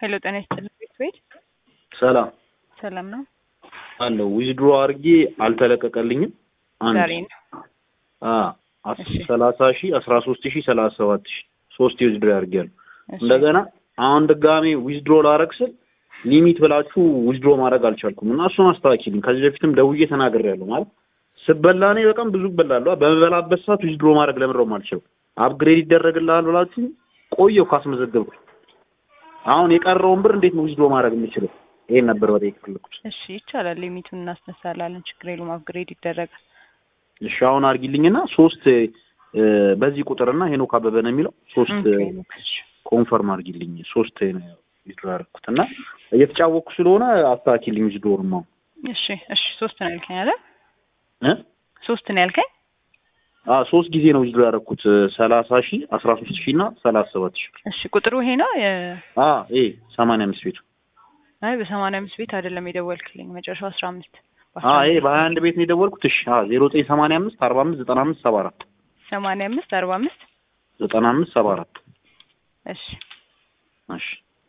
ሄሎ ጤና ይስጥልኝ ቤት ቤት ሰላም ሰላም ነው። አለው ዊዝድሮ አድርጌ አልተለቀቀልኝም። አንድ ዛሬ ነው። አ እሺ። ሰላሳ ሺህ አስራ ሶስት ሺህ ሰላሳ ሰባት ሺህ ሶስት ዊዝድሮ ያድርጊያለሁ። እሺ። እንደገና አሁን ድጋሜ ዊዝድሮ ላረግ ስል ሊሚት ብላችሁ ዊዝድሮ ማድረግ አልቻልኩም እና እሱን አስተካክልኝ። ከዚህ በፊትም ደውዬ ተናግሬያለሁ። ማለት ስበላ እኔ በጣም ብዙ እበላለሁ። በምበላበት ሰዓት ዊዝድሮ ማድረግ ለምንድነው የማልችለው? አፕግሬድ ይደረግልሃል ብላችሁ ቆየሁ ካስመዘገብኩ። አሁን የቀረውን ብር እንዴት ነው ዊዝድሮ ማድረግ የምችለው? ይሄን ነበር በጠይቅ ፈለኩት። እሺ ይቻላል። ሊሚቱን እናስነሳላለን። ችግር የለውም። አፕግሬድ ይደረጋል። እሺ አሁን አድርጊልኝና ሶስት እ፣ በዚህ ቁጥርና ሄኖክ አበበ ነው የሚለው ሶስት እ፣ እሺ። ኮንፈርም አድርጊልኝ። ሶስት ነው ዊዝድሮ ያደረኩት እና እየተጫወቅኩ ስለሆነ አስተካክልኝ ዊዝድሮውንም አሁን እሺ እሺ። ሶስት ነው ያልከኝ አይደል? እ ሶስት ነው ያልከኝ። አ ሶስት ጊዜ ነው ዊዝድሮ ያደረኩት ሰላሳ ሺህ አስራ ሶስት ሺህ እና ሰላሳ ሰባት ሺህ እሺ ቁጥሩ ይሄ ነው። የ- አ ይሄ ሰማንያ አምስት ቤቱ አይ በሰማንያ አምስት ቤት አይደለም የደወልክልኝ መጨረሻው አስራ አምስት አ ይሄ በሀያ አንድ ቤት ነው የደወልኩት። እሺ አ ዜሮ ዘጠኝ ሰማንያ አምስት አርባ አምስት ዘጠና አምስት ሰባ አራት ሰማንያ አምስት አርባ አምስት ዘጠና አምስት ሰባ አራት እሺ እሺ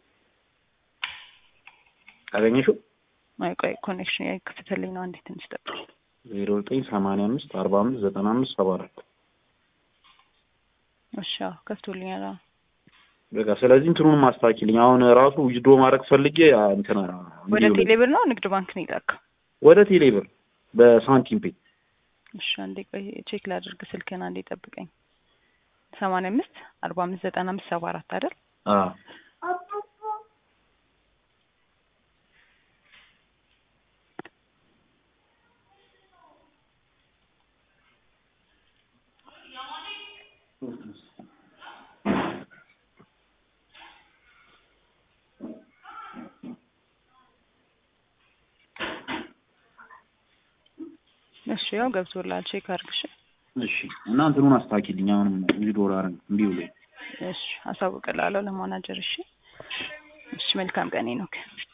ካገኘሽው አይ ቆይ ኮኔክሽን ያይከፍትልኝ ነው። አንዴ ትንሽ ጠብቅ። ዜሮ ዘጠኝ ሰማንያ አምስት አርባ አምስት ዘጠና አምስት ሰባ አራት እሺ አዎ ከፍቶልኛል። አዎ በቃ ስለዚህ እንትኑን ማስተካከልኝ። አሁን ራሱ ዊዝድሮ ማድረግ ፈልጌ አ፣ እንትና ወደ እንዲሁ ቴሌብር ነው ንግድ ባንክ ነው የላከው? ወደ ቴሌብር በሳንቲም ፔ እሺ አንዴ ቆይ ቼክ ላድርግ። ስልክህን አንዴ ጠብቀኝ። ሰማንያ አምስት አርባ አምስት ዘጠና አምስት ሰባ አራት አይደል? አ እሺ ያው ገብቶልሃል። ቼክ አድርግ። እሺ እሺ እና እንትኑን አስተካክልኝ። አሁንም ዊዝድሮ ላረግ እምቢ ብሎኝ እሺ አሳውቅልሃለሁ ለማናጀር። እሺ እሺ መልካም ቀኔ ነው።